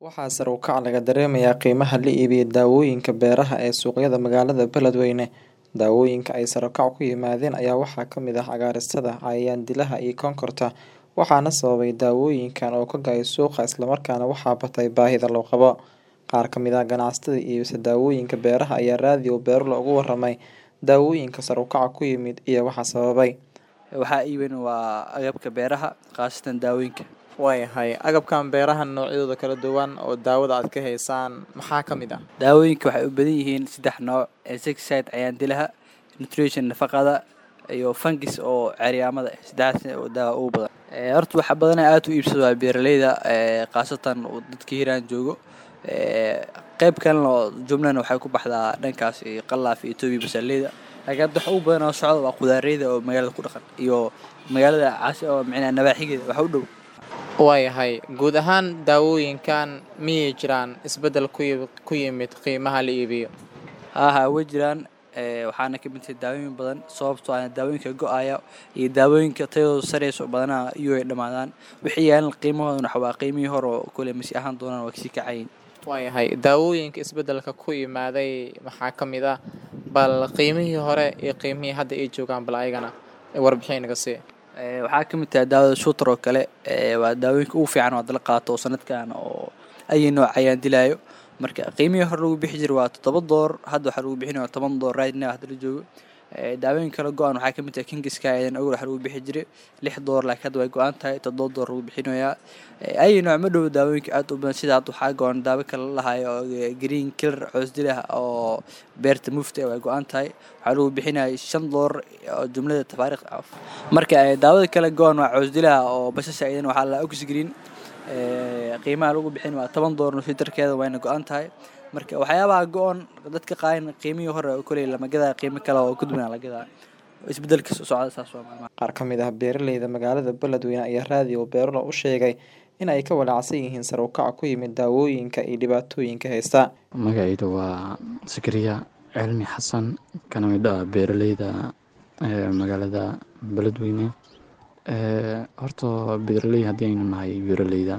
Waxaa sare u kac laga dareemayaa qiimaha la iibiyo daawooyinka beeraha ee suuqyada magaalada Beledweyne. Daawooyinka ay sare u kac ku yimaadeen ayaa waxaa ka mid ah cagaarsada, cayayaan dilaha iyo konkorta, waxaana sababay daawooyinkan oo ka go'ay suuqa isla markaana waxaa batay baahida loo qabo. Qaar ka mid ah ganacsatada iibisa daawooyinka beeraha ayaa raadiyo Beerlo uga warramay daawooyinka sare u kaca ku yimid iyo waxa sababay. Waxaa iibin waa agabka beeraha khaasatan daawooyinka. Waayahay agabkan beeraha noocyadooda kala duwan oo daawada aad ka haysaan maxaa ka mid ah? Daawooyinka waxay u badan yihiin saddex nooc insecticide cayayaan dilaha, nutrition nafaqada iyo fungis oo cayayaamada ah. Saddexdaas oo daawa ugu badan. Ee horta waxa badan aad u iibsado waa beeraleyda ee khaasatan dadka Hiiraan joogo. Ee qayb kalena oo jumlana waxay ku baxdaa dhankaas iyo Qallaaf iyo Itoobiya basaleyda. Laakiin hadda waxa ugu badan oo socda waa khudaareyda oo magaalada ku dhaqan iyo magaalada caasi oo micnaa nawaaxigeeda waxa u dhow. Waayahay guud ahaan daawooyinkan miyay jiraan isbeddel ku yimid ku yimid qiimaha la iibiyo? Haa haa way jiraan ee waxaana ka mid ah daawooyin badan sababtoo ah daawooyinka go'aya iyo daawooyinka tayadoodu sareyso badanaa iyo ay dhamaadaan. Wixii yaalan qiimahooduna waxa waa qiimihii hore oo kule masi ahaan doonaan waa kasii kacayin. Waayahay daawooyinka isbeddelka ku yimaaday maxaa ka mid ah bal qiimihii hore iyo qiimihii hadda ay joogaan bal ayagana warbixin naga sii. Ee waxaa ka mid ah daawada shootar oo kale ee waa daawooyinka ugu fiican oo hadda la qaato sanadkan oo ay nooc cayayaan dilaayo. Marka qiimihii hore lagu bixi jiray waa toddoba door hadda waxaa lagu bixinayaa toban door right now hadda la joogo. Ee daawooyinka kala go'an waxaa ka mid ah kingiska ayadana awal waxaa lagu bixi jiray lix door laakiin hadda way go'an tahay toddoba door lagu bixinayaa. Ee ay nooc ma dhow daawooyinka aad u badan sida hadda waxaa go'an daawo kale la lahayo oo green killer coos dilaha oo beerta mufti way go'an tahay. Waxaa lagu bixinayaa shan door oo jumlada tafaariiq ah. Marka daawada kale go'an waa coos dilaha oo basasha ayadana waxaa la ox green ee qiimaha lagu bixin waa toban door litirkeeda wayna go'an tahay. Marka waxyaabaha go'an dadka qaarna qiimihii hore oo kule lama gadaa qiimo kale oo ka duwan la gadaa. Isbeddelka socda saas waa maalmaha. Qaar ka mid ah beeraleyda magaalada Beledweyne ayaa raadiyo Beerlo u sheegay in ay ka walaacsan yihiin sare u kaca ku yimid daawooyinka iyo dhibaatooyinka haysta. Magacaydu waa Zakariya Cilmi Xasan kana mid ah beeraleyda ee magaalada Beledweyne. Ee horta beeraley haddii aynu nahay beeraleyda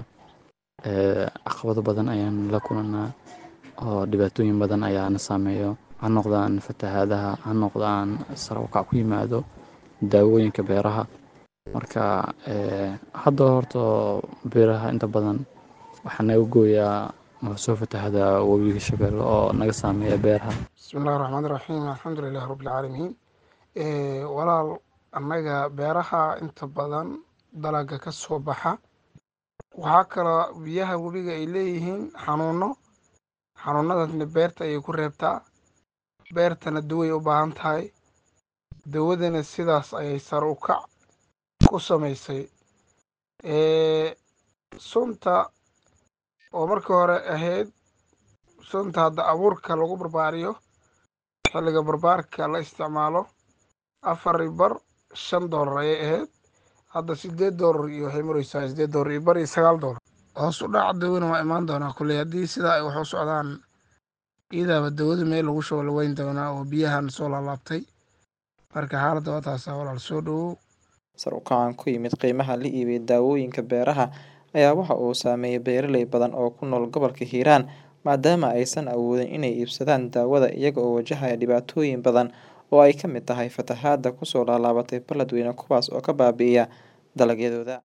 ee caqabado badan ayaan la kulannaa oo dhibaatooyin badan ayaana saameeyo ha noqdaan fatahaadaha ha noqdaan sare u kac ku yimaado daawooyinka beeraha marka ee hadda horta beeraha inta badan waxaa naga gooyaa ma soo fatahada webiga Shabeelle oo naga saameeya beeraha bismillahi raxmaani raxiim alxamdulilahi rabbil caalamiin ee walaal annaga beeraha inta badan dalaga ka soo baxa waxaa kaloo biyaha webiga ay leeyihiin xanuuno xanuunadaasna beerta ayay ku reebtaa beertana daway u baahan tahay dawadana sidaas ayay sare u kac ku samaysay ee sunta oo markii hore ahayd sunta hadda abuurka lagu barbaariyo xilliga barbaarka la isticmaalo afar bar shan doolar ayay ahayd hadda sideed doolar iyo waxay maraysaa sideed doolar iyo bar iyo sagaal doolar hoos u dhaca dawana waa imaan doonaa kulley haddii sidaa ay wax u socdaan iyadaaba dawada meel lagu shubo la weyn doonaa oo biyahan soo laalaabtay marka xaaladda waa taasaa walaal soo dhowow Sare u kacan ku yimid qiimaha la iibiyo daawooyinka beeraha ayaa waxa uu saameeyay beeraley badan oo ku nool gobolka Hiiraan maadaama aysan awoodin inay iibsadaan daawada iyaga oo wajahaya dhibaatooyin badan oo ay ka mid tahay fatahaada kusoo laalaabatay Beledweyne kuwaas oo ka baabi'iya dalagyadooda.